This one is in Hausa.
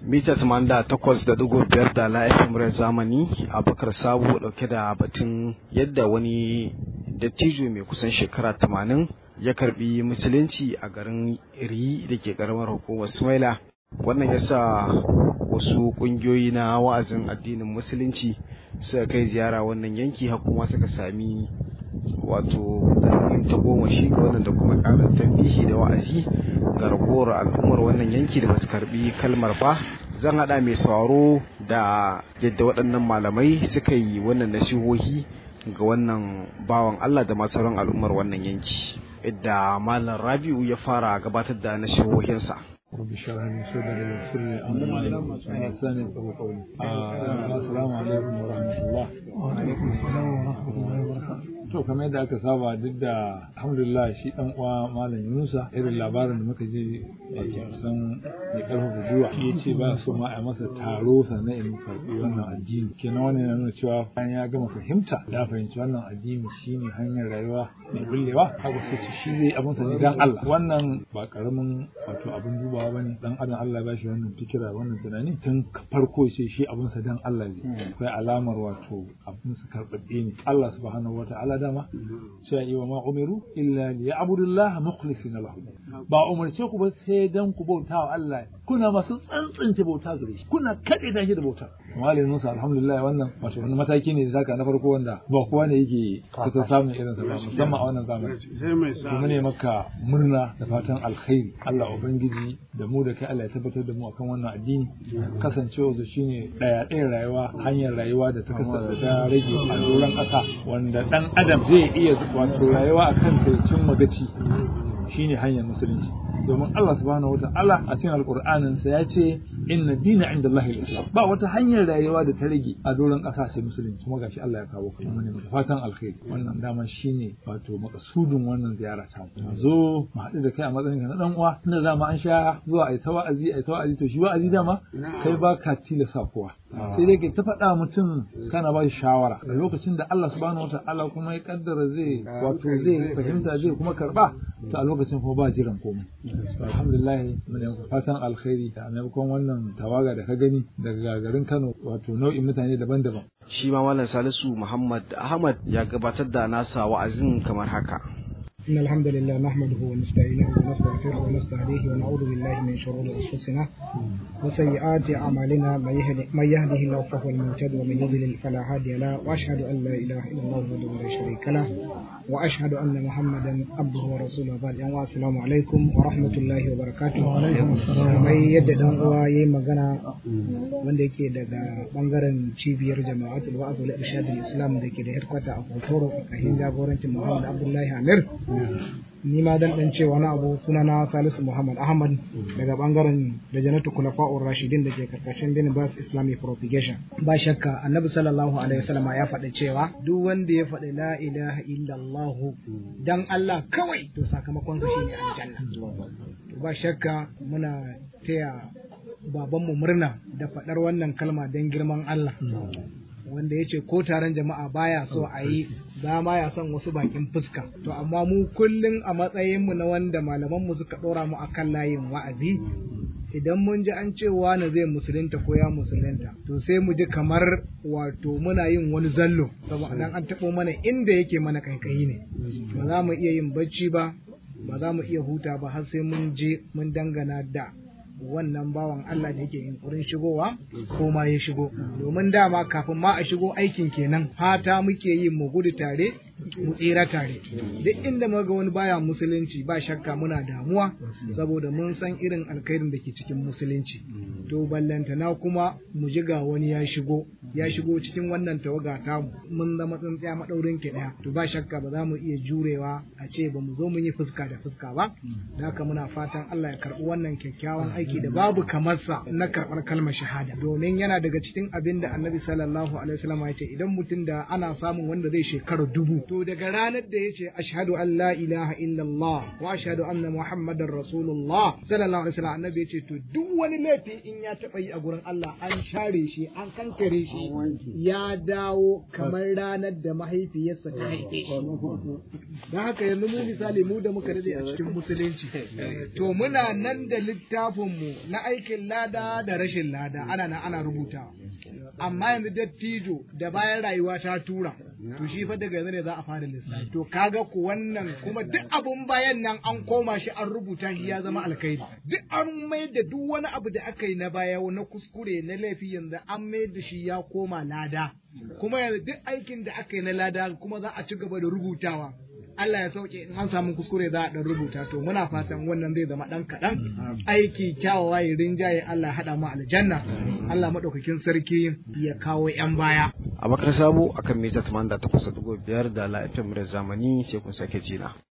mita 88.5 da la FM zamani Abubakar Sabo dauke da batun yadda wani dattijo mai kusan shekara 80 ya karbi musulunci a garin Iri da ke karamar hukumar Sumaila wannan yasa wasu kungiyoyi na wa'azin addinin musulunci suka kai ziyara wannan yanki har kuma suka sami wato ɗan ta goma shi ga wannan da kuma ƙarin tambihi da wa'azi ga ragowar al'ummar wannan yanki da basu karbi kalmar ba zan haɗa mai sauraro da yadda waɗannan malamai suka yi wannan nasihohi ga wannan bawan Allah da masu al'ummar wannan yanki idda malam Rabi'u ya fara gabatar da nasihohinsa رب اشرح لي صدري ويسر لي امري واحسن قولي السلام عليكم ورحمه الله وعليكم السلام ورحمه الله وبركاته to kamar yadda aka saba duk da alhamdulillah shi dan uwa malam Yunusa irin labarin da muka ji wato san ya karfafa gwiwa shi yace ba so ma a masa taro sannan in karbi wannan addini kenan wannan yana nuna cewa bayan ya gama fahimta ya fahimci wannan addini shine hanyar rayuwa mai bullewa haka sai shi zai abin sa dan Allah wannan ba karamin wato abin dubawa bane dan adam Allah ya bashi wannan fikira wannan tunani tun farko sai shi abin sa dan Allah ne akwai alamar wato abin sa karbabbe ne Allah subhanahu wataala dama sai yi wa ma umiru illa li ya'budullah mukhlisina lahu ba umarce ku ba sai dan ku bauta wa Allah kuna masu tsantsance bauta gare shi kuna kade da shi da bauta Malam Musa alhamdulillah wannan wato wani mataki ne da zaka na farko wanda ba kowa ne yake kuka samun irin sa ba musamman a wannan zamani kuma ne maka murna da fatan alkhairi Allah ubangiji da mu da kai Allah ya tabbatar da mu akan wannan addini kasancewa su shine daya ɗaya rayuwa hanyar rayuwa da ta kasance ta rage a doron ƙasa wanda dan adam zai iya wato rayuwa akan kai cin magaci shine hanyar musulunci domin Allah subhanahu wata'ala a cikin alkur'anin sa ya ce inna dina inda Allah islam ba wata hanyar rayuwa da ta rage a doron ƙasa sai musulunci kuma gashi Allah ya kawo kai mun ne fatan alkhairi wannan dama shine wato makasudin wannan ziyara ta mu zo mu haɗu da kai a matsayin na dan uwa tunda dama an sha zuwa ai ta wa'azi ai ta wa'azi to shi wa'azi dama kai ba ka tilasa kowa sai dai kai ta faɗa mutum kana ba shi shawara a lokacin da Allah subhanahu wata'ala kuma ya kaddara zai wato zai fahimta zai kuma karba to a lokacin kuma ba jiran komai alhamdulillah mun yanku fatan alkhairi a maimakon wannan tawaga da ka gani daga garin Kano wato nau'in mutane daban-daban shi ma malam Salisu Muhammad Ahmad ya gabatar da nasa wa'azin kamar haka إن الحمد لله نحمده ونستعينه ونستغفره ونستهديه ونعوذ بالله من شرور أنفسنا وسيئات أعمالنا من يهده الله فهو المهتد ومن يضلل فلا هادي له وأشهد أن لا إله إلا الله وحده لا شريك له وأشهد أن محمدا عبده ورسوله بعد أن السلام عليكم ورحمة الله وبركاته وعليكم السلام mai yadda dan uwa yayi magana wanda yake daga bangaren cibiyar jama'atul wa'd wal irshad al-islam da ke da headquarter a Kotoro a jagorancin Muhammad Abdullahi Amir ni ma dan dan cewa na abu sunana Salisu Muhammad Ahmad daga bangaren da Janatu Kulafa'ur Rashidin da ke karkashin Bin Bas Islamic Propagation ba shakka Annabi sallallahu alaihi wasallam ya faɗi cewa duk wanda ya faɗi la ilaha illallah dan Allah kawai to sakamakon sa shine aljanna ba shakka muna taya babanmu murna da faɗar wannan kalma don girman Allah wanda ya ce ko taron jama'a baya so a yi ba ma ya son wasu bakin fuska to amma mu kullum a matsayinmu na wanda malamanmu suka ɗora mu akan layin wa'azi idan mun ji an ce wani zai musulunta ko ya musulunta to sai mu ji kamar wato muna yin wani zallo saboda nan an taɓo mana inda yake mana kaikayi ne ba za mu iya yin bacci ba ba za mu iya huta ba har sai mun je mun dangana da wannan bawan Allah da yake yunkurin shigowa ko ma ya shigo domin dama kafin ma a shigo aikin kenan fata muke yin mu gudu tare mu tsira tare duk inda muga wani baya musulunci ba shakka muna damuwa saboda mun san irin alkhairin da ke cikin musulunci to ballantana kuma mu ji ga wani ya shigo ya shigo cikin wannan tawaga ta mun zama tsintsiya madaurin ki daya to ba shakka ba za mu iya jurewa a ce ba mu zo mun yi fuska da fuska ba da haka muna fatan Allah ya karbi wannan kyakkyawan aiki da babu kamarsa na karbar kalmar shahada domin yana daga cikin abin da Annabi sallallahu alaihi wasallam ya ce idan mutum da ana samun wanda zai shekara dubu to daga ranar da ya ce ashhadu an la ilaha illallah wa ashhadu anna muhammadar rasulullah sallallahu alaihi wasallam annabi ya ce to duk wani laifi in ya taba yi a gurin Allah an share shi an kankare shi ya dawo kamar ranar da mahaifiyarsa ta haife shi don haka yanzu mu misali mu da muka dade a cikin musulunci to muna nan da littafin mu na aikin lada da rashin lada ana nan ana rubutawa amma yanzu dattijo da bayan rayuwa ta tura to shi fa daga yanzu ne za a fara lissafi to kaga ku wannan kuma duk abun bayan nan an koma shi an rubuta shi ya zama alkhairi duk an mai da duk wani abu da aka yi na baya na kuskure na laifi yanzu an mai da shi ya koma lada kuma yanzu duk aikin da aka yi na lada kuma za a ci gaba da rubutawa Allah ya sauke in an samu kuskure za a dan rubuta to muna fatan wannan zai zama dan kaɗan aiki kyawawa ya rinjaye Allah ya haɗa mu aljanna Allah maɗaukakin sarki ya kawo 'yan baya a bakar sabo akan mita 88.5 da la'ifin zamani sai kun sake jina